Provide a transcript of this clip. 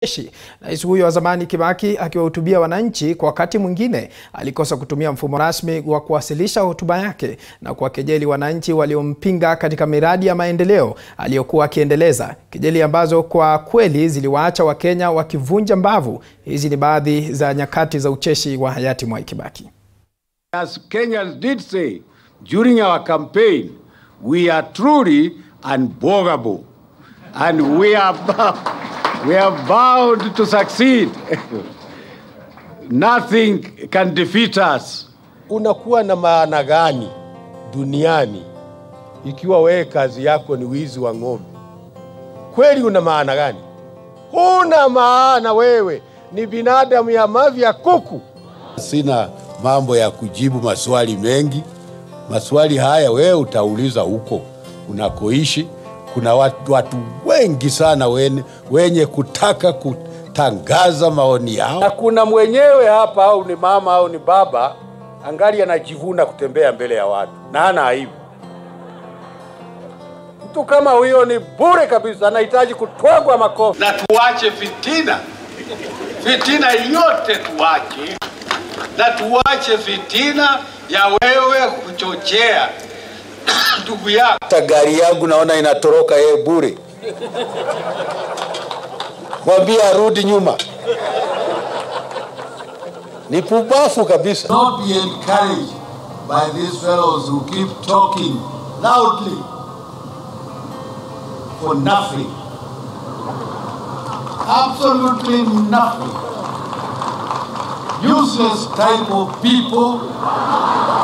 jeshi. Rais huyo wa zamani Kibaki akiwahutubia wananchi kwa wakati mwingine alikosa kutumia mfumo rasmi wa kuwasilisha hotuba yake na kuwakejeli wananchi waliompinga katika miradi ya maendeleo aliyokuwa akiendeleza, kejeli ambazo kwa kweli ziliwaacha Wakenya wakivunja mbavu. Hizi ni baadhi za nyakati za ucheshi wa hayati Mwai Kibaki. As Kenyans did say during our campaign, we are truly unbogable and we are, we are bound to succeed. Nothing can defeat us. Unakuwa na maana gani duniani ikiwa wewe kazi yako ni wizi wa ng'ombe? Kweli una maana gani? Huna maana, wewe ni binadamu ya mavi ya kuku. Sina mambo ya kujibu maswali mengi. Maswali haya wewe utauliza huko unakoishi. Kuna watu, watu wengi sana wenye, wenye kutaka kutangaza maoni yao. Na kuna mwenyewe hapa, au ni mama au ni baba, angali anajivuna kutembea mbele ya watu na hana aibu. Mtu kama huyo ni bure kabisa, anahitaji kutwagwa makofi. na tuache fitina, fitina yote tuache, na tuache fitina ya wewe kuchochea ndugu yako. Hata gari yangu naona inatoroka yeye bure. Mwambie arudi nyuma. Ni pubafu kabisa. not be encouraged by these fellows who keep talking loudly for nothing. Absolutely nothing. Useless type of people